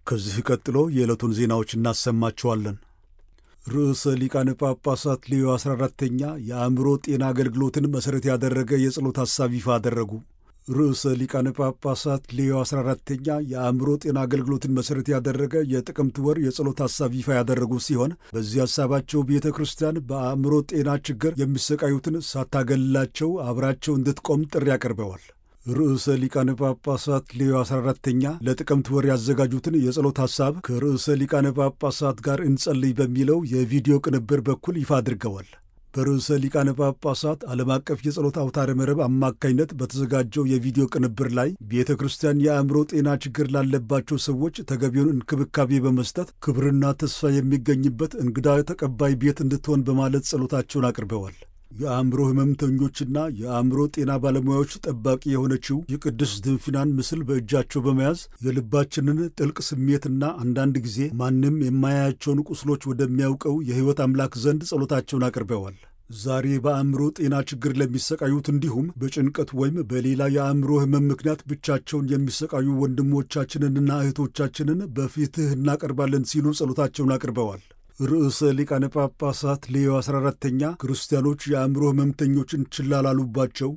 ከዚህ ቀጥሎ የዕለቱን ዜናዎች እናሰማችኋለን። ርዕሰ ሊቃነ ጳጳሳት ሌዮ 14ተኛ የአእምሮ ጤና አገልግሎትን መሠረት ያደረገ የጸሎት ሐሳብ ይፋ አደረጉ። ርዕሰ ሊቃነ ጳጳሳት ሌዮ 14ተኛ የአእምሮ ጤና አገልግሎትን መሠረት ያደረገ የጥቅምት ወር የጸሎት ሐሳብ ይፋ ያደረጉ ሲሆን በዚህ ሐሳባቸው ቤተ ክርስቲያን በአእምሮ ጤና ችግር የሚሰቃዩትን ሳታገላቸው አብራቸው እንድትቆም ጥሪ አቅርበዋል። ርዕሰ ሊቃነ ጳጳሳት ሌዮ 14ተኛ ለጥቅምት ወር ያዘጋጁትን የጸሎት ሐሳብ ከርዕሰ ሊቃነ ጳጳሳት ጋር እንጸልይ በሚለው የቪዲዮ ቅንብር በኩል ይፋ አድርገዋል። በርዕሰ ሊቃነ ጳጳሳት ዓለም አቀፍ የጸሎት አውታረ መረብ አማካኝነት በተዘጋጀው የቪዲዮ ቅንብር ላይ ቤተ ክርስቲያን የአእምሮ ጤና ችግር ላለባቸው ሰዎች ተገቢውን እንክብካቤ በመስጠት ክብርና ተስፋ የሚገኝበት እንግዳ ተቀባይ ቤት እንድትሆን በማለት ጸሎታቸውን አቅርበዋል። የአእምሮ ሕመምተኞችና የአእምሮ ጤና ባለሙያዎች ጠባቂ የሆነችው የቅድስት ድንፍናን ምስል በእጃቸው በመያዝ የልባችንን ጥልቅ ስሜትና አንዳንድ ጊዜ ማንም የማያያቸውን ቁስሎች ወደሚያውቀው የሕይወት አምላክ ዘንድ ጸሎታቸውን አቅርበዋል። ዛሬ በአእምሮ ጤና ችግር ለሚሰቃዩት እንዲሁም በጭንቀት ወይም በሌላ የአእምሮ ሕመም ምክንያት ብቻቸውን የሚሰቃዩ ወንድሞቻችንንና እህቶቻችንን በፊትህ እናቀርባለን ሲሉ ጸሎታቸውን አቅርበዋል። ርዕሰ ሊቃነ ጳጳሳት ሌዮ 14ተኛ ክርስቲያኖች የአእምሮ ሕመምተኞችን ችላ ላሉባቸው፣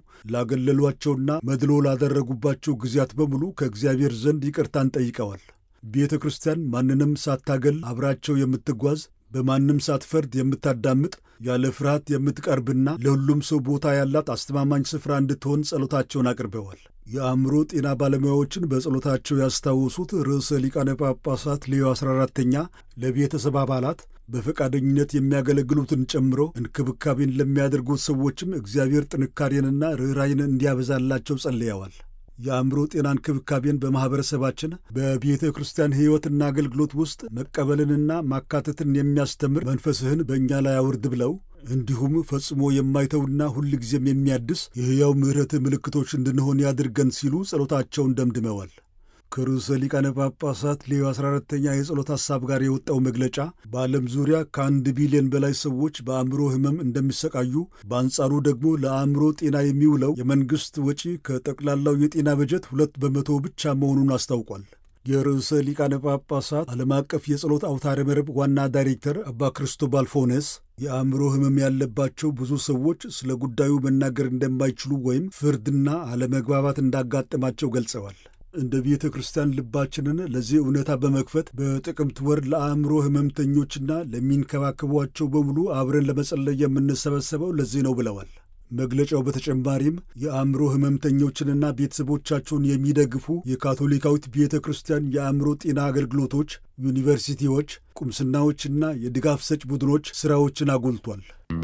ላገለሏቸውና መድሎ ላደረጉባቸው ጊዜያት በሙሉ ከእግዚአብሔር ዘንድ ይቅርታን ጠይቀዋል። ቤተ ክርስቲያን ማንንም ሳታገል አብራቸው የምትጓዝ በማንም ሳትፈርድ የምታዳምጥ ያለ ፍርሃት የምትቀርብና ለሁሉም ሰው ቦታ ያላት አስተማማኝ ስፍራ እንድትሆን ጸሎታቸውን አቅርበዋል። የአእምሮ ጤና ባለሙያዎችን በጸሎታቸው ያስታወሱት ርዕሰ ሊቃነ ጳጳሳት ሌዮ 14ተኛ ለቤተሰብ አባላት በፈቃደኝነት የሚያገለግሉትን ጨምሮ እንክብካቤን ለሚያደርጉት ሰዎችም እግዚአብሔር ጥንካሬንና ርኅራይን እንዲያበዛላቸው ጸልየዋል። የአእምሮ ጤና እንክብካቤን በማኅበረሰባችን በቤተ ክርስቲያን ሕይወትና አገልግሎት ውስጥ መቀበልንና ማካተትን የሚያስተምር መንፈስህን በእኛ ላይ አውርድ ብለው እንዲሁም ፈጽሞ የማይተውና ሁልጊዜም የሚያድስ የሕያው ምሕረት ምልክቶች እንድንሆን ያድርገን ሲሉ ጸሎታቸውን ደምድመዋል። ከርዕሰ ሊቃነ ጳጳሳት ሌዮ 14ተኛ የጸሎት ሐሳብ ጋር የወጣው መግለጫ በዓለም ዙሪያ ከአንድ ቢሊዮን በላይ ሰዎች በአእምሮ ሕመም እንደሚሰቃዩ፣ በአንጻሩ ደግሞ ለአእምሮ ጤና የሚውለው የመንግሥት ወጪ ከጠቅላላው የጤና በጀት ሁለት በመቶ ብቻ መሆኑን አስታውቋል። የርዕሰ ሊቃነ ጳጳሳት ዓለም አቀፍ የጸሎት አውታረ መረብ ዋና ዳይሬክተር አባ ክርስቶባል ፎኔስ የአእምሮ ሕመም ያለባቸው ብዙ ሰዎች ስለ ጉዳዩ መናገር እንደማይችሉ ወይም ፍርድና አለመግባባት እንዳጋጠማቸው ገልጸዋል። እንደ ቤተ ክርስቲያን ልባችንን ለዚህ እውነታ በመክፈት በጥቅምት ወር ለአእምሮ ሕመምተኞችና ለሚንከባከቧቸው በሙሉ አብረን ለመጸለይ የምንሰበሰበው ለዚህ ነው ብለዋል። መግለጫው በተጨማሪም የአእምሮ ሕመምተኞችንና ቤተሰቦቻቸውን የሚደግፉ የካቶሊካዊት ቤተ ክርስቲያን የአእምሮ ጤና አገልግሎቶች፣ ዩኒቨርሲቲዎች፣ ቁምስናዎችና የድጋፍ ሰጭ ቡድኖች ሥራዎችን አጉልቷል።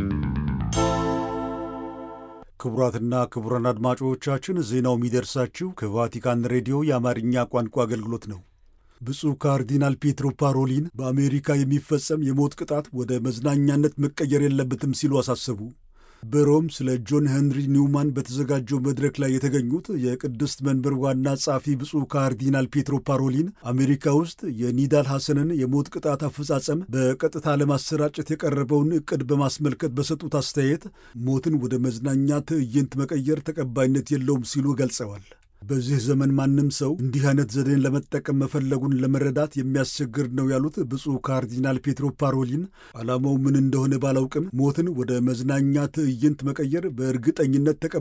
ክቡራትና ክቡራን አድማጮቻችን ዜናው የሚደርሳችሁ ከቫቲካን ሬዲዮ የአማርኛ ቋንቋ አገልግሎት ነው። ብፁዕ ካርዲናል ፔትሮ ፓሮሊን በአሜሪካ የሚፈጸም የሞት ቅጣት ወደ መዝናኛነት መቀየር የለበትም ሲሉ አሳሰቡ። በሮም ስለ ጆን ሄንሪ ኒውማን በተዘጋጀው መድረክ ላይ የተገኙት የቅድስት መንበር ዋና ጸሐፊ ብፁዕ ካርዲናል ፔትሮ ፓሮሊን አሜሪካ ውስጥ የኒዳል ሐሰንን የሞት ቅጣት አፈጻጸም በቀጥታ ለማሰራጨት የቀረበውን ዕቅድ በማስመልከት በሰጡት አስተያየት ሞትን ወደ መዝናኛ ትዕይንት መቀየር ተቀባይነት የለውም ሲሉ ገልጸዋል። በዚህ ዘመን ማንም ሰው እንዲህ አይነት ዘዴን ለመጠቀም መፈለጉን ለመረዳት የሚያስቸግር ነው ያሉት ብፁዕ ካርዲናል ፔትሮ ፓሮሊን ዓላማው ምን እንደሆነ ባላውቅም ሞትን ወደ መዝናኛ ትዕይንት መቀየር በእርግጠኝነት ተቀ